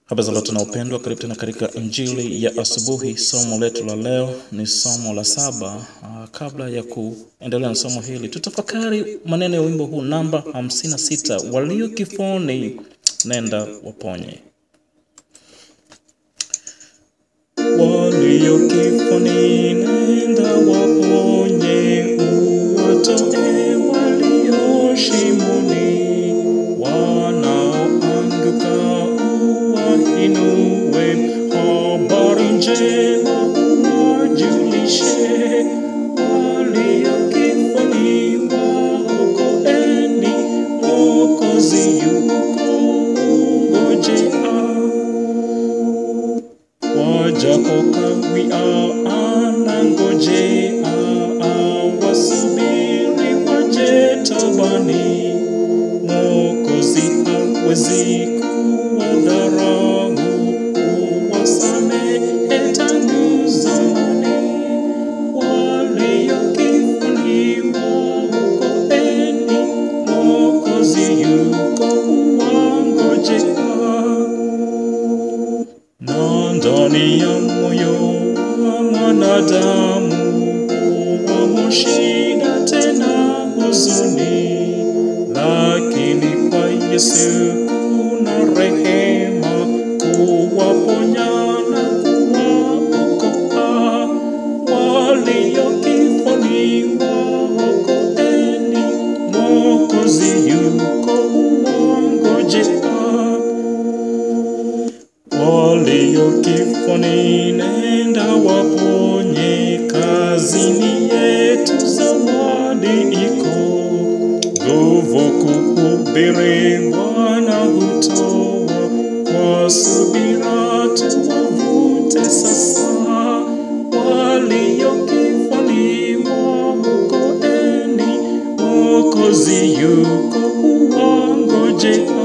Habari za lote na upendwa, karibu tena katika injili ya asubuhi. Somo letu la leo ni somo la saba. Ah, kabla ya kuendelea na somo hili, tutafakari maneno ya wimbo huu namba 56, walio kifoni nenda waponye. Walio kifoni nenda waponye, uwatoe walio shimoni, wanaoanguka uwainue, habari njema uwajulishe, walio kifoni waokoeni, Mwokozi yuko ngojea wajapo kawia anangojea, wasubiri waje tabani. Mwokozi hawezi kuwadharau, huwasamehe tangu zamani. Walio kifuni waokoeni, Mwokozi yuko huwangojea na ndani ya moyo wa mwanadamu huwamo shida tena huzuni, lakini kwa Yesu kuna rehema kuwaponya na kuwaokoa. Walio kifoni waokoeni, Mwokozi yuko huwangojea walio kifoni nenda waponye, kazini yetu zawadi iko, nguvu kuhubiri Bwana hutoa, kwa subira tuwavute sasa, walio kifoni waokoeni, Mwokozi yuko huwangojea.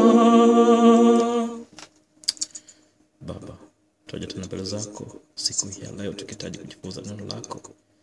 Baba, twaja tena mbele zako siku hii ya leo tukihitaji kujifunza neno lako.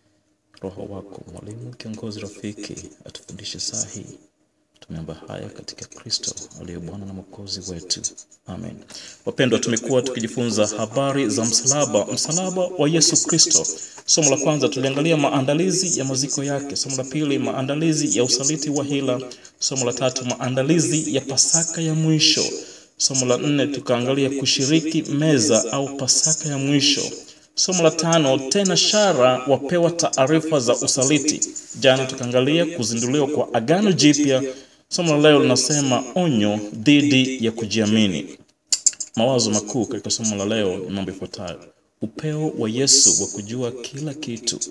Roho wako mwalimu, kiongozi, rafiki, atufundishe saa hii. Tumeomba haya katika Kristo aliye Bwana na Mwokozi wetu, amen. Wapendwa, tumekuwa tukijifunza habari za msalaba, msalaba wa Yesu Kristo. Somo la kwanza tuliangalia maandalizi ya maziko yake. Somo la pili maandalizi ya usaliti wa hila. Somo la tatu maandalizi ya Pasaka ya mwisho. Somo la nne tukaangalia kushiriki meza au Pasaka ya mwisho. Somo la tano tena shara wapewa taarifa za usaliti. Jana tukaangalia kuzinduliwa kwa Agano Jipya. Somo la leo linasema onyo dhidi ya kujiamini. Mawazo makuu katika somo la leo ni mambo yafuatayo: upeo wa Yesu wa kujua kila kitu,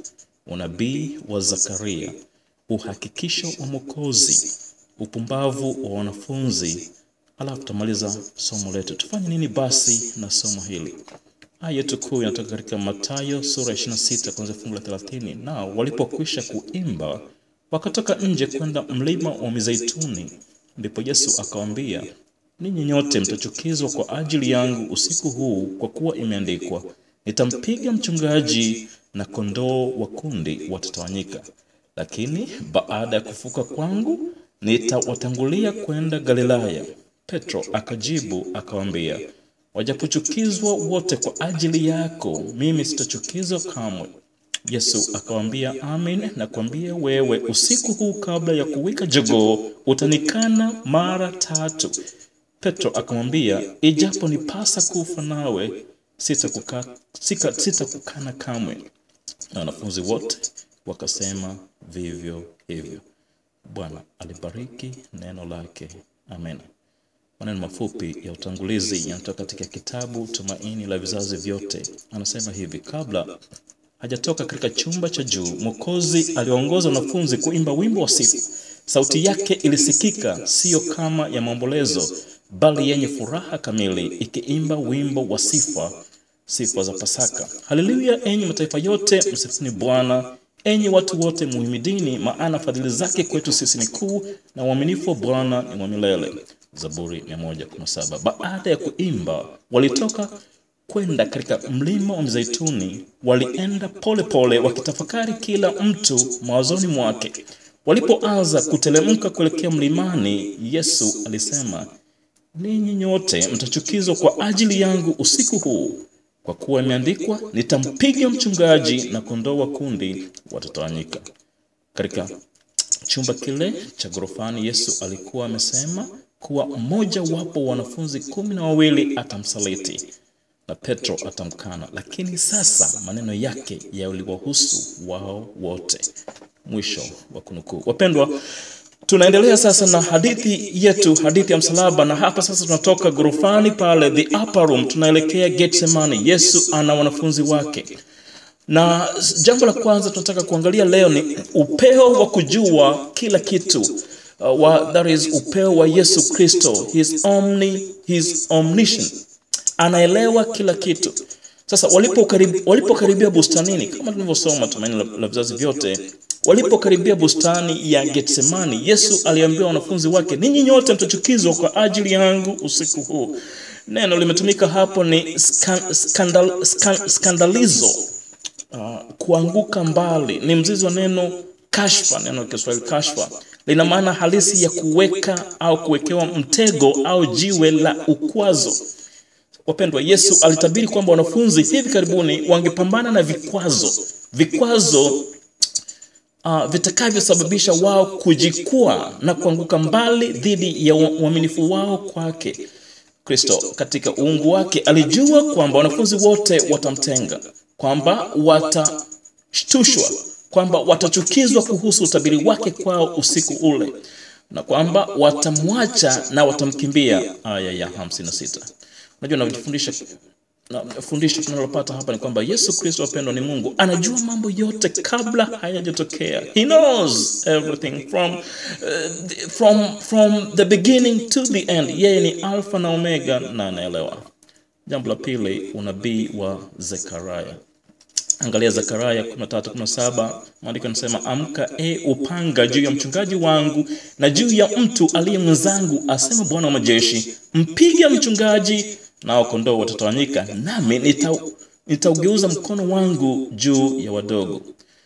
unabii wa Zakaria, uhakikisho wa Mwokozi, upumbavu wa wanafunzi. Alafu tutamaliza somo letu. Tufanye nini basi na somo hili? Aya yetu kuu inatoka katika Mathayo sura ya 26 kuanzia fungu la 30. Nao walipokwisha kuimba wakatoka nje kwenda mlima wa Mizeituni. Ndipo Yesu akawaambia, ninyi nyote mtachukizwa kwa ajili yangu usiku huu, kwa kuwa imeandikwa, nitampiga mchungaji na kondoo wa kundi watatawanyika. Lakini baada ya kufuka kwangu nitawatangulia kwenda Galilaya. Petro akajibu akawaambia, wajapochukizwa wote kwa ajili yako, mimi sitachukizwa kamwe. Yesu akawaambia, amin nakwambia wewe, usiku huu kabla ya kuwika jogoo utanikana mara tatu. Petro akamwambia, ijapo nipasa kufa nawe, sitakukana sita sitakukana kamwe. Na wanafunzi wote wakasema vivyo hivyo. Bwana alibariki neno lake. Amen. Maneno mafupi ya utangulizi yanatoka katika kitabu Tumaini la Vizazi Vyote. Anasema hivi: kabla hajatoka katika chumba cha juu, Mwokozi aliwaongoza wanafunzi kuimba wimbo wa sifa. Sauti yake ilisikika, siyo kama ya maombolezo, bali yenye furaha kamili, ikiimba wimbo wa sifa, sifa za Pasaka. Haleluya! Enyi mataifa yote, msifuni Bwana. Enyi watu wote, muhimidini, maana fadhili zake kwetu sisi ni kuu, na uaminifu wa Bwana ni wa milele. Zaburi 117. Baada ya kuimba, walitoka kwenda katika mlima wa Mizeituni. Walienda pole pole, wakitafakari kila mtu mawazoni mwake. Walipoanza kutelemka kuelekea mlimani, Yesu alisema, ninyi nyote mtachukizwa kwa ajili yangu usiku huu, kwa kuwa imeandikwa, nitampiga mchungaji na kondoo wa kundi watatawanyika. Katika chumba kile cha ghorofani, Yesu alikuwa amesema kuwa mmoja wapo wanafunzi kumi na wawili atamsaliti na Petro atamkana, lakini sasa maneno yake yaliwahusu wao wote. Mwisho wa kunukuu. Wapendwa, tunaendelea sasa na hadithi yetu, hadithi ya msalaba, na hapa sasa tunatoka ghorofani pale, the upper room, tunaelekea Getsemani. Yesu ana wanafunzi wake, na jambo la kwanza tunataka kuangalia leo ni upeo wa kujua kila kitu. Uh, wa, that is upeo wa Yesu Kristo, his omni, his omniscient anaelewa kila kitu. Sasa walipokaribia walipokaribia bustanini, kama tulivyosoma Tumaini la, la Vizazi Vyote, walipokaribia bustani ya Getsemani, Yesu aliambia wanafunzi wake, ninyi nyote mtachukizwa kwa ajili yangu usiku huu. Neno limetumika hapo ni skan, skandal, skan, skandalizo, uh, kuanguka mbali. Ni mzizi wa neno kashfa, neno la Kiswahili kashfa lina maana halisi ya kuweka au kuwekewa mtego au jiwe la ukwazo. Wapendwa, Yesu alitabiri kwamba wanafunzi hivi karibuni wangepambana na vikwazo, vikwazo uh, vitakavyosababisha wao kujikwaa na kuanguka mbali dhidi ya uaminifu wao kwake Kristo. Katika uungu wake alijua kwamba wanafunzi wote watamtenga, kwamba watashtushwa, kwamba watachukizwa kuhusu utabiri wake kwao usiku ule, na kwamba watamwacha na watamkimbia. Aya ya 56. Unajua, najifundisha na fundisho tunalopata hapa ni kwamba Yesu Kristo wapendwa, ni Mungu, anajua mambo yote kabla hayajatokea. He knows everything from, uh, from, from the beginning to the end. Yeye ni alfa na omega na anaelewa. Jambo la pili, unabii wa Zekaria. Angalia Zekaria 13:17, maandiko yanasema amka, e upanga juu ya mchungaji wangu na juu ya mtu aliye mwenzangu, asema Bwana wa majeshi, mpiga mchungaji nao kondoo watatawanyika, nami nitaugeuza mkono wangu juu ya wadogo.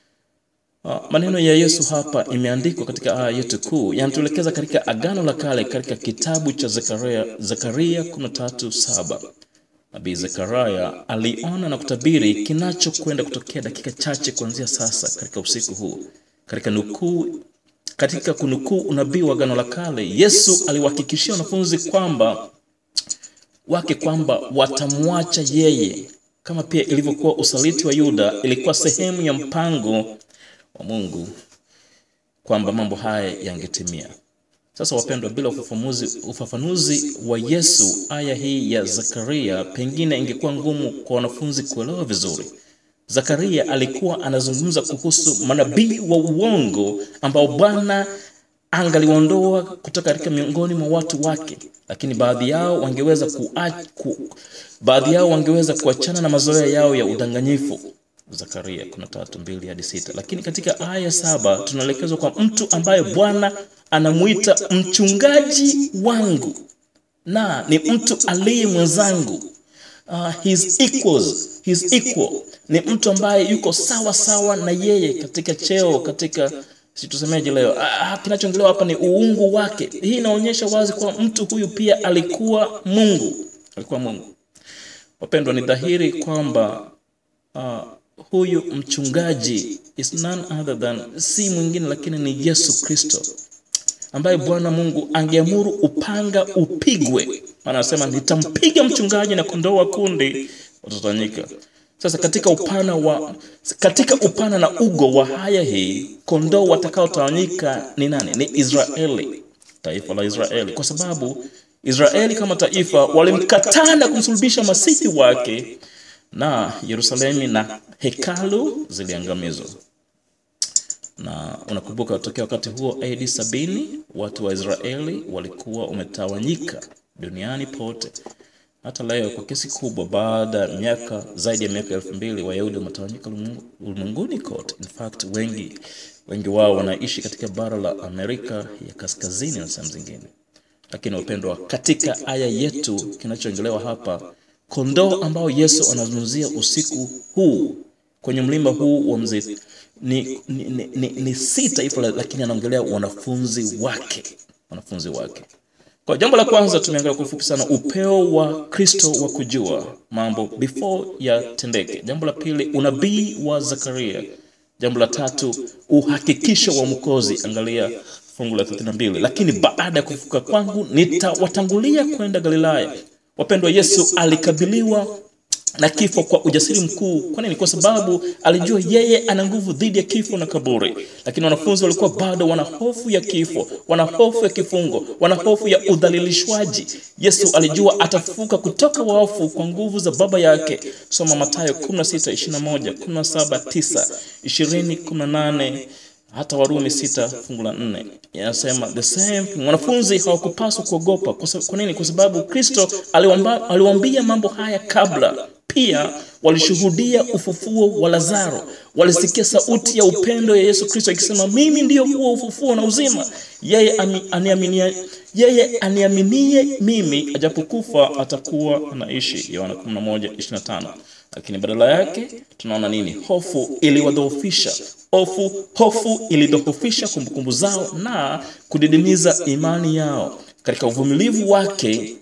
Uh, maneno ya Yesu hapa imeandikwa katika aya yetu kuu, yanatuelekeza katika Agano la Kale, katika kitabu cha Zekaria, Zekaria 13:7. Nabii Zekaria aliona na kutabiri kinachokwenda kutokea dakika chache kuanzia sasa katika usiku huu. Katika nukuu, katika kunukuu unabii wa Agano la Kale, Yesu aliwahakikishia wanafunzi kwamba wake kwamba watamwacha yeye, kama pia ilivyokuwa usaliti wa Yuda ilikuwa sehemu ya mpango wa Mungu kwamba mambo haya yangetimia. Sasa wapendwa, bila ufafanuzi, ufafanuzi wa Yesu aya hii ya Zakaria pengine ingekuwa ngumu kwa wanafunzi kuelewa vizuri. Zakaria alikuwa anazungumza kuhusu manabii wa uongo ambao Bwana angaliondoa kutoka katika miongoni mwa watu wake, lakini baadhi yao wangeweza kuach, ku, baadhi yao wangeweza kuachana na mazoea yao ya udanganyifu. Zakaria 13:2 hadi 6. Lakini katika aya saba tunaelekezwa kwa mtu ambaye Bwana anamuita mchungaji wangu na ni mtu aliye mwenzangu. Uh, his equals, his equal ni mtu ambaye yuko sawa sawa na yeye katika cheo, katika si tusemeje leo, ah, kinachoongelewa hapa ni uungu wake. Hii inaonyesha wazi kwa mtu huyu pia alikuwa Mungu, alikuwa Mungu. Wapendwa, ni dhahiri kwamba uh, huyu mchungaji is none other than, si mwingine lakini ni Yesu Kristo ambaye Bwana Mungu angeamuru upanga upigwe. Maana anasema nitampiga mchungaji na kondoo wa kundi watatawanyika. Sasa katika upana wa katika upana na ugo wa haya hii, kondoo watakaotawanyika ni nani? Ni Israeli, taifa la Israeli, kwa sababu Israeli kama taifa walimkataa na kumsulubisha masihi wake, na Yerusalemu na hekalu ziliangamizwa. Na unakumbuka tokea wakati huo AD sabini, watu wa Israeli walikuwa umetawanyika duniani pote. Hata leo kwa kiasi kubwa, baada ya miaka zaidi ya miaka elfu mbili Wayahudi wametawanyika ulimwenguni kote. In fact, wengi wengi wao wanaishi katika bara la Amerika ya kaskazini na sehemu zingine. Lakini wapendwa, katika aya yetu kinachoongelewa hapa, kondoo ambao Yesu anazungumzia usiku huu kwenye mlima huu wa mzee ni, ni, ni, ni, ni si taifa, lakini anaongelea wanafunzi wake, wanafunzi wake Kwa jambo la kwanza tumeangalia kwa ufupi sana upeo wa Kristo wa kujua mambo before yatendeke. Jambo la pili unabii wa Zakaria. Jambo la tatu uhakikisho wa Mwokozi, angalia fungu la 32. Lakini baada ya kufufuka kwangu nitawatangulia kwenda Galilaya. Wapendwa, Yesu alikabiliwa na kifo kwa ujasiri mkuu. Kwa nini? Kwa sababu alijua yeye ana nguvu dhidi ya kifo na kaburi, lakini wanafunzi walikuwa bado wana hofu ya kifo, wana hofu ya kifungo, wana hofu ya udhalilishwaji. Yesu alijua atafufuka kutoka wafu kwa nguvu za Baba yake. Soma Mathayo 16, 21, 17, 9, 20, 18 hata Warumi sita fungu la nne yanasema the same thing. Wanafunzi hawakupaswa kuogopa. Kwa sa- Kwa nini? Kwa sababu Kristo aliwamba- aliwaambia mambo haya kabla. Pia walishuhudia ufufuo wa Lazaro, walisikia sauti ya upendo ya Yesu Kristo akisema, mimi ndiyo huo ufufuo na uzima, yeye ami- aniaminie yeye aniaminie mimi, ajapokufa atakuwa anaishi. Yohana 11:25. Lakini badala yake tunaona nini? Hofu iliwadhoofisha. Hofu hofu ilidhoofisha kumbukumbu zao na kudidimiza imani yao. Katika uvumilivu wake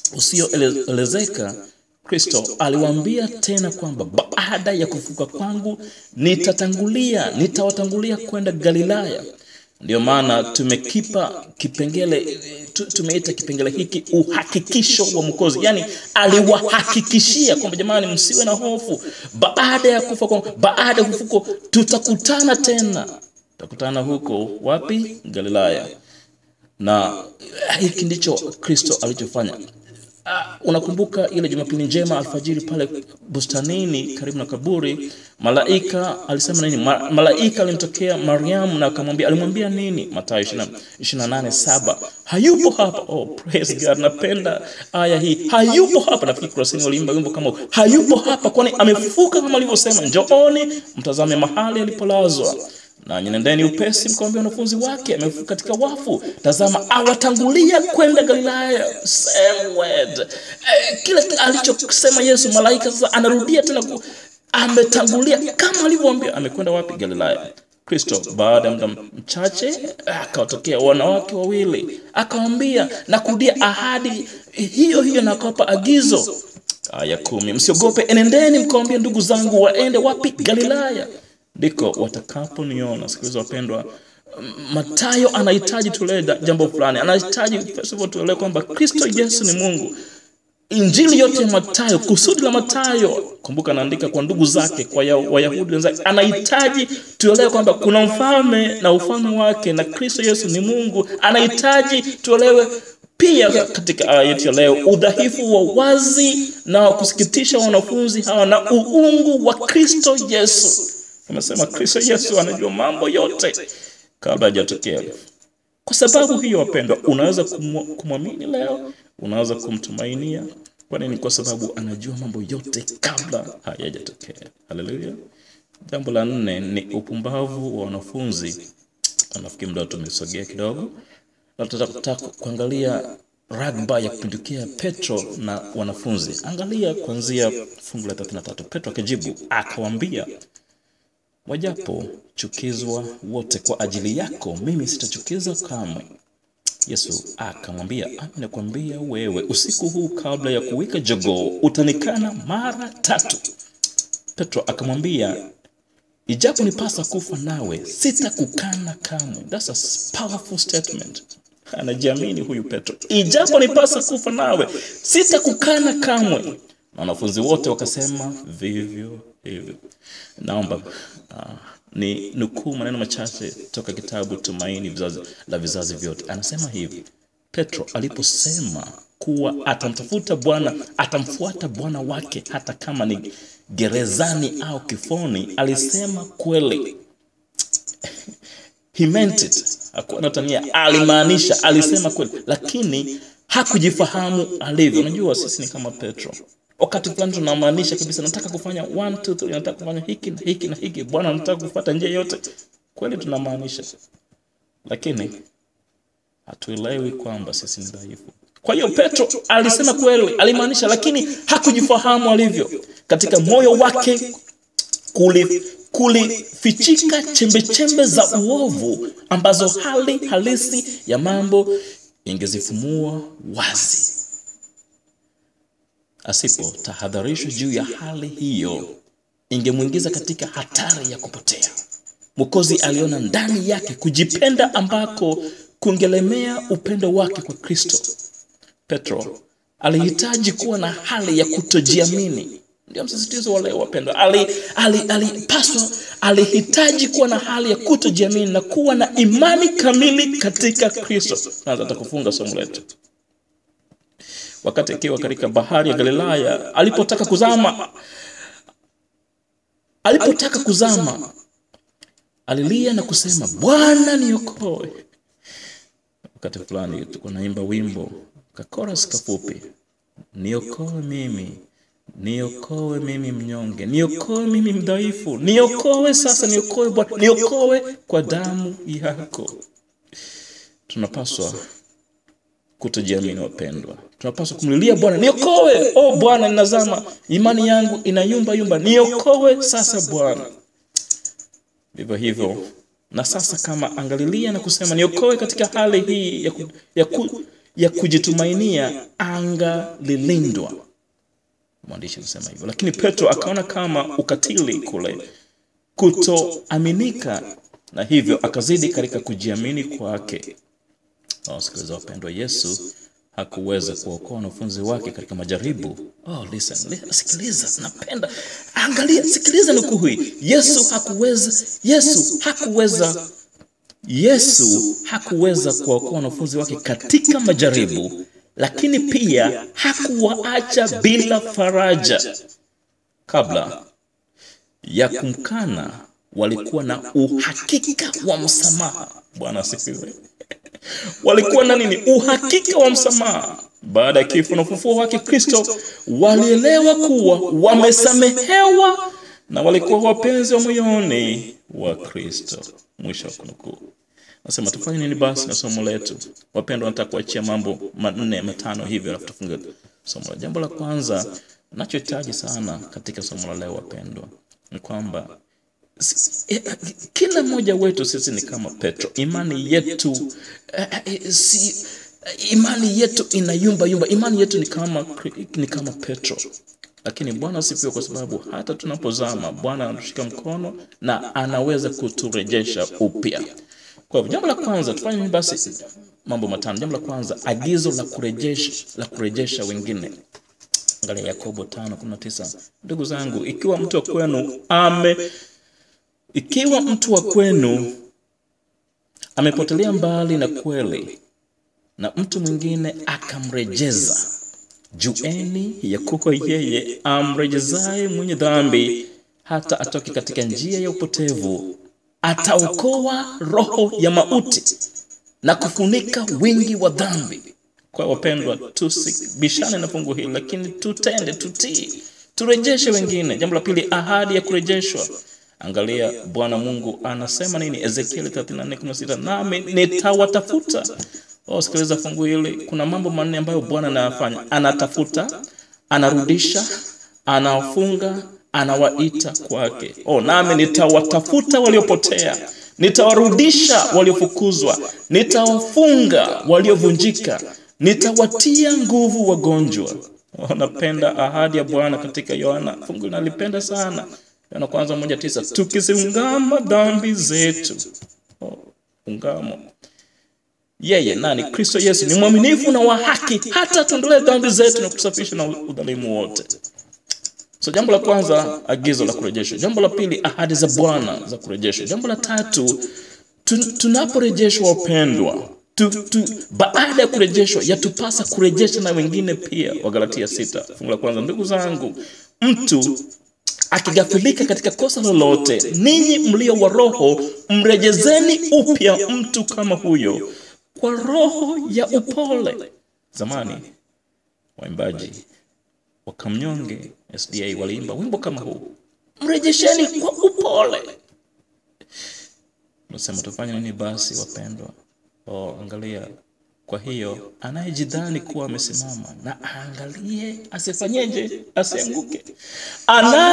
usioelezeka Kristo aliwaambia tena kwamba baada ya kufuka kwangu nitatangulia, nitawatangulia kwenda Galilaya. Ndio maana tumekipa kipengele tu- tumeita kipengele hiki uhakikisho wa Mwokozi, yaani aliwahakikishia kwamba jamani, msiwe na hofu, baada ya kufa kwa, baada ya kufuko tutakutana tena, tutakutana huko wapi? Galilaya. Na hiki ndicho Kristo alichofanya. Ah, unakumbuka ile Jumapili njema alfajiri pale bustanini karibu na kaburi, malaika alisema nini? Ma, malaika alimtokea Mariamu na akamwambia, alimwambia nini? Mathayo 28:7 hayupo hapa. Oh, praise God, napenda aya hii, hayupo hapa. Nafikiri kurasini waliimba wimbo kama huu, hayupo hapa, kwani amefufuka kama alivyosema. Njooni mtazame mahali alipolazwa na nyenendeni upesi mkawambia wanafunzi wake amefufuka katika wafu, tazama awatangulia kwenda Galilaya. Same word. Eh, kile alichosema Yesu, malaika sasa anarudia tena ku, ametangulia kama alivyoambia. Amekwenda wapi? Galilaya. Kristo baada ya muda mchache akawatokea wanawake wawili, akawambia na kurudia ahadi hiyo hiyo, na akawapa agizo. Aya kumi, msiogope, enendeni mkawambia ndugu zangu waende wapi? Galilaya ndiko watakaponiona. Sikiliza wapendwa, Matayo anahitaji tuelewe da- jambo fulani. Anahitaji first of all tuelewe kwamba Kristo Yesu ni Mungu. Injili yote ya Matayo, kusudi la Matayo, kumbuka anaandika kwa ndugu zake, kwa ya- Wayahudi wenzake. Anahitaji tuelewe kwamba kuna mfalme na ufalme wake, na Kristo Yesu ni Mungu. Anahitaji tuelewe pia katika aya yetu ya leo udhaifu wa wazi na wa kusikitisha wa wanafunzi hawa na uungu wa Kristo Yesu. Amesema Kristo Yesu anajua mambo yote kabla hajatokea. Kwa sababu hiyo, wapendwa, unaweza kumu- kumwamini leo, unaweza kumtumainia. Kwa nini? Kwa sababu anajua mambo yote kabla hayajatokea. Haleluya. Jambo la nne ni upumbavu wa wanafunzi. Nafikiri muda tumesogea kidogo, na tutataka kuangalia ragba ya kupindukia Petro na wanafunzi. Angalia kuanzia fungu la 33. Petro akajibu akawaambia, wajapo chukizwa wote kwa ajili yako, mimi sitachukizwa kamwe. Yesu akamwambia, ami nakwambia wewe, usiku huu kabla ya kuwika jogoo utanikana mara tatu. Petro akamwambia, ijapo nipasa kufa nawe, sitakukana kamwe. That's a powerful statement. Anajiamini huyu Petro, ijapo nipasa kufa nawe, sitakukana kamwe. Na wanafunzi wote wakasema vivyo hivyo. Naomba uh, ni nukuu maneno machache toka kitabu Tumaini vizazi, la vizazi vyote. Anasema hivi, Petro aliposema kuwa atamtafuta Bwana, atamfuata Bwana wake hata kama ni gerezani au kifoni, alisema kweli. He meant it. Hakuwa anatania, alimaanisha, alisema kweli, lakini hakujifahamu alivyo. Unajua sisi ni kama Petro. Wakati fulani tunamaanisha kabisa, nataka kufanya one, two, three, nataka kufanya hiki na hiki na hiki, Bwana nataka kufuata njia yote. Kweli tunamaanisha, lakini hatuelewi kwamba sisi ni dhaifu. Kwa hiyo Petro alisema kweli, alimaanisha, lakini hakujifahamu alivyo. Katika moyo wake kuli kulifichika chembe chembe za uovu ambazo hali halisi ya mambo ingezifumua wazi. Asipo tahadharishwa juu ya hali hiyo, ingemwingiza katika hatari ya kupotea. Mwokozi aliona ndani yake kujipenda ambako kungelemea upendo wake kwa Kristo. Petro alihitaji kuwa na hali ya kutojiamini. Ndio msisitizo wa leo wapendwa. Ali, ali, alipaswa alihitaji kuwa na hali ya kutojiamini na kuwa na imani kamili katika Kristo. Naanza hata kufunga somo letu. Wakati akiwa katika bahari ya Galilaya, alipotaka kuzama, alipotaka kuzama, alilia na kusema, Bwana niokoe. Wakati fulani tuko naimba wimbo kakoras kafupi, niokoe mimi niokoe mimi mnyonge, niokoe mimi mdhaifu, niokoe sasa, niokoe Bwana, niokoe kwa damu yako. Tunapaswa kutojiamini wapendwa, tunapaswa kumlilia Bwana, niokoe. O Bwana, ninazama, imani yangu inayumba yumba, niokoe sasa Bwana. Vivyo hivyo na sasa, kama angalilia na kusema niokoe katika hali hii ya, ku, ya, ku, ya kujitumainia, anga lilindwa mwandishi anasema hivyo, lakini Petro akaona kama ukatili kule kutoaminika, na hivyo akazidi katika kujiamini kwake. Wasikiliza wapendwa, Yesu hakuweza kuokoa wanafunzi wake katika majaribu. Oh, listen, listen, sikiliza, napenda angalia, sikiliza nukuu hii. Yesu hakuweza, Yesu hakuweza, Yesu hakuweza kuokoa wanafunzi wake katika majaribu lakini pia hakuwaacha bila faraja. Kabla ya kumkana, walikuwa na uhakika wa msamaha. Bwana asifiwe. Walikuwa na nini? Uhakika wa msamaha. Baada ya kifo na ufufuo wake Kristo, walielewa kuwa wamesamehewa na walikuwa wapenzi wa moyoni wa Kristo. Mwisho wa kunukuu. Nasema tufanye nini basi na somo letu? Wapendwa, nataka kuachia mambo manne matano hivyo, alafu tufunge somo la. Jambo la kwanza nachohitaji sana katika somo la leo, wapendwa, ni kwamba kila mmoja wetu sisi ni kama Petro. Imani yetu eh, si, imani yetu inayumba yumba. Imani yetu ni kama, ni kama Petro, lakini Bwana asifiwe, kwa sababu hata tunapozama Bwana anatushika mkono na anaweza kuturejesha upya. Kwa hivyo jambo la kwanza tufanye nini basi? Mambo matano. Jambo la kwanza, agizo la kurejesha la kurejesha wengine. Angalia Yakobo 5:19. Ndugu zangu, ikiwa mtu wa kwenu ame ikiwa mtu wa kwenu amepotelea mbali na kweli na mtu mwingine akamrejeza, jueni ya kuwa yeye amrejezaye mwenye dhambi hata atoke katika njia ya upotevu ataokoa roho ya mauti na kufunika wingi wa dhambi. Kwa wapendwa, tusibishane na fungu hili, lakini tutende, tutii, turejeshe wengine. Jambo la pili, ahadi ya kurejeshwa. Angalia Bwana Mungu anasema nini? Ezekieli 34:16, nami nitawatafuta. Oh, sikiliza fungu hili, kuna mambo manne ambayo Bwana anayafanya: anatafuta, anarudisha, anawafunga anawaita kwake. Oh, nami nitawatafuta waliopotea, nitawarudisha waliofukuzwa, nitawafunga waliovunjika, nitawatia nguvu wagonjwa. Oh, napenda ahadi ya Bwana katika Yohana, fungu nalipenda sana, Yohana kwanza moja tisa, tukiziungama dhambi zetu. Oh, ungamo yeye nani? Kristo Yesu ni mwaminifu na wa haki, hata tuondolee dhambi zetu na kutusafisha na udhalimu wote. So jambo la kwanza agizo la kurejeshwa. Jambo la pili ahadi za Bwana za kurejeshwa. Jambo la tatu tunaporejeshwa wapendwa, tu, tu, baada ya kurejeshwa yatupasa kurejesha na wengine pia. Wagalatia sita fungu la kwanza. Ndugu zangu, mtu akigafilika katika kosa lolote, ninyi mlio wa roho mrejezeni upya mtu kama huyo kwa roho ya upole. Zamani waimbaji wakamnyonge SDA waliimba wimbo kama huu, mrejesheni kwa upole. Nasema tufanye nini basi wapendwa? Oh, angalia. Kwa hiyo anayejidhani kuwa amesimama na aangalie asifanyeje, asianguke.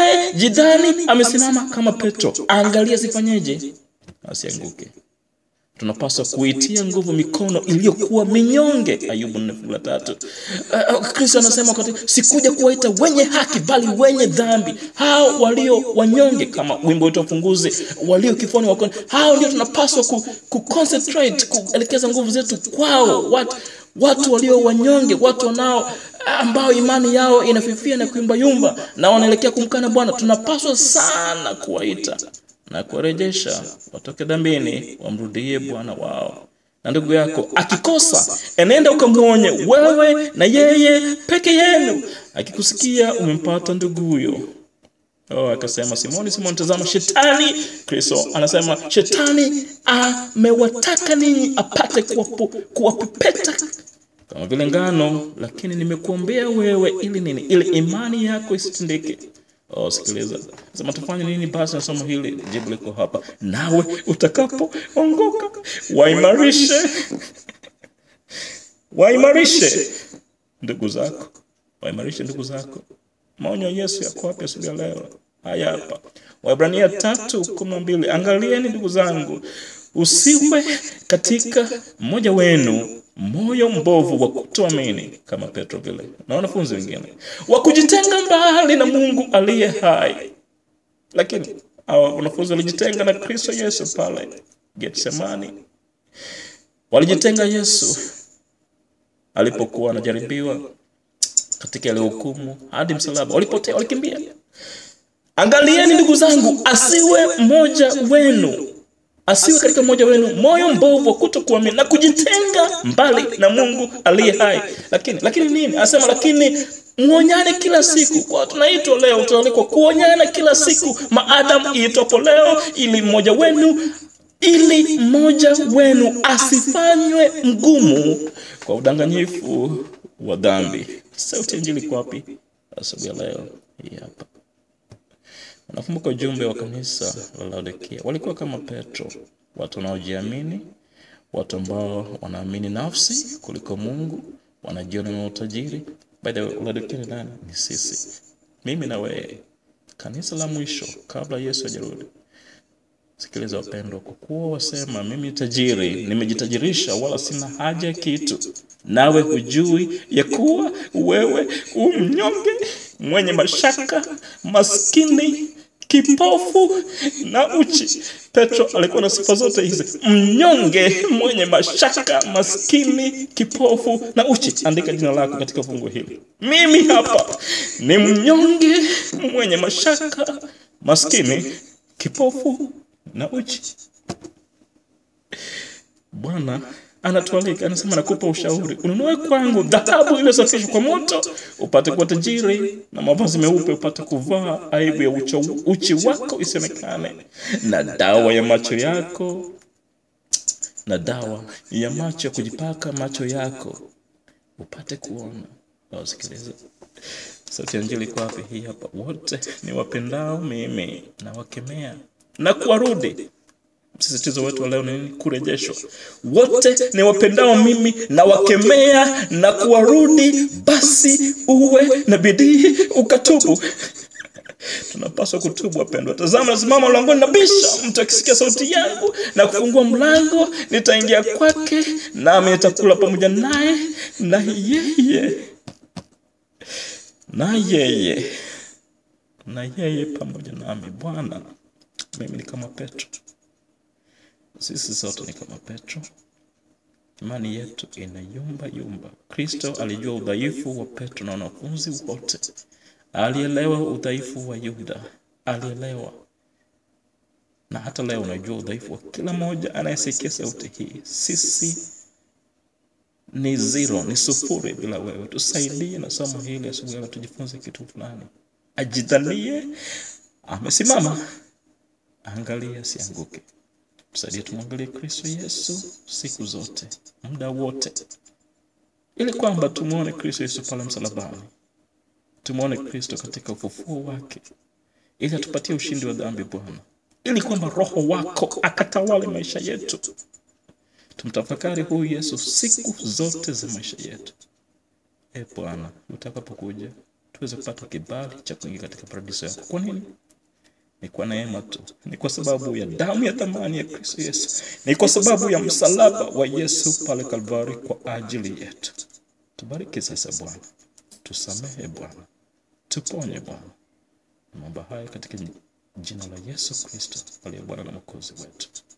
Anayejidhani amesimama kama Petro, aangalie asifanyeje, asianguke. tunapaswa kuitia nguvu mikono iliyokuwa minyonge. Ayubu nne fungu la tatu. Uh, uh, Kristo anasema katika sikuja kuwaita wenye haki, bali wenye dhambi, hao walio wanyonge, kama wimbo wetu wa ufunguzi, walio kifoni wakoni. Hao ndio tunapaswa ku, ku concentrate kuelekeza nguvu zetu kwao, watu, watu walio wanyonge, watu wanao ambao imani yao inafifia na kuyumbayumba na wanaelekea kumkana Bwana. Tunapaswa sana kuwaita na kuwarejesha watoke dhambini, wamrudie Bwana wao. Na ndugu yako akikosa, enenda ukamwonye wewe na yeye peke yenu. Akikusikia umempata ndugu huyo. Oh, akasema Simoni, Simoni, tazama shetani. Kristo anasema shetani amewataka ninyi apate kuwapu, kuwapepeta kama vile ngano, lakini nimekuombea wewe ili nini? Ili imani yako isitindike. Oh, sikiliza. Sema tufanye nini basi na somo hili? Jibu liko hapa. Nawe utakapoongoka waimarishe waimarishe ndugu zako, waimarishe ndugu zako. Maonyo ya Yesu yako wapi asubuhi ya leo? Haya hapa, Waebrania tatu kumi na mbili. Angalieni ndugu zangu, usiwe katika mmoja wenu moyo mbovu wa kutoamini kama Petro vile na wanafunzi wengine wa kujitenga mbali na Mungu aliye hai. Lakini hao wanafunzi walijitenga na Kristo Yesu pale Getsemani, walijitenga Yesu alipokuwa anajaribiwa katika ile hukumu hadi msalaba, walipotea, walikimbia. Angalieni ndugu zangu, asiwe mmoja wenu asiwe katika mmoja wenu moyo mbovu wa kutokuamini na kujitenga mbali na Mungu aliye hai. Lakini lakini nini? Anasema lakini muonyane kila siku. Kwa tunaitwa leo, tunaalikwa kuonyana kila siku, maadamu iitwapo leo, ili mmoja wenu ili mmoja wenu asifanywe mgumu kwa udanganyifu wa dhambi. Sauti ya Injili iko wapi asubuhi ya leo? Hii hapa. Nakumbuka ujumbe wa kanisa la Laodikia, walikuwa kama Petro, watu wanaojiamini, watu ambao wanaamini nafsi kuliko Mungu, wanajiona na utajiri. By the way, Laodikia ni nani? Ni sisi, mimi na wewe, kanisa la mwisho kabla Yesu hajarudi. Sikiliza wapendwa, kwa kuwa wasema mimi tajiri, nimejitajirisha wala sina haja ya kitu, nawe hujui ya kuwa wewe u mnyonge, mwenye mashaka, maskini, kipofu na uchi. Petro alikuwa na sifa zote hizi: mnyonge, mwenye mashaka, maskini, kipofu na uchi. Andika jina lako katika fungu hili. Mimi hapa ni mnyonge, mwenye mashaka, maskini, kipofu na uchi. Bwana anatualika, anasema nakupa ushauri, ununue kwangu dhahabu iliyosafishwa kwa moto, upate kuwa tajiri, na mavazi meupe upate kuvaa, aibu ya ucha, uchi wako isionekane, na dawa ya macho yako, na dawa ya macho ya kujipaka macho yako upate kuona. Wasikiliza, sauti ya Injili iko wapi? Hii hapa. Wote ni wapendao mimi na wakemea na kuwarudi Msisitizo wetu wa leo ni nini? Kurejeshwa. Wote ni wapendao mimi na wakemea na kuwarudi, basi uwe na bidii ukatubu. Tunapaswa kutubu wapendwa. Tazama, nasimama mlangoni nabisha, mtu akisikia sauti yangu na kufungua mlango, nitaingia kwake, nami nitakula pamoja naye na yeye na yeye na yeye pamoja nami. Bwana, mimi ni kama Petro sisi sote ni kama Petro, imani yetu inayumba yumba. Kristo alijua udhaifu wa Petro na wanafunzi wote, alielewa udhaifu wa Yuda, alielewa na hata leo unajua udhaifu wa kila mmoja anayesikia sauti hii. Sisi ni zero, ni sufuri bila wewe. Tusaidie na somo hili asubuhi leo, tujifunze kitu fulani. Ajidhanie amesimama, angalia asianguke. Tusaidie tumwangalie Kristo Yesu siku zote, muda wote, ili kwamba tumwone Kristo Yesu pale msalabani, tumwone Kristo katika ufufuo wake, ili atupatie ushindi wa dhambi Bwana, ili kwamba Roho wako akatawale maisha yetu. Tumtafakari huyu Yesu siku zote za maisha yetu. E Bwana, utakapokuja tuweze kupata kibali cha kuingia katika paradiso yako. Kwa nini? ni kwa neema tu, ni kwa sababu ya damu ya thamani ya Kristo Yesu, ni kwa sababu ya msalaba wa Yesu pale Kalvari kwa ajili yetu. Tubariki sasa Bwana, tusamehe Bwana, tuponye Bwana. Naomba haya katika jina la Yesu Kristo aliye Bwana na Mwokozi wetu.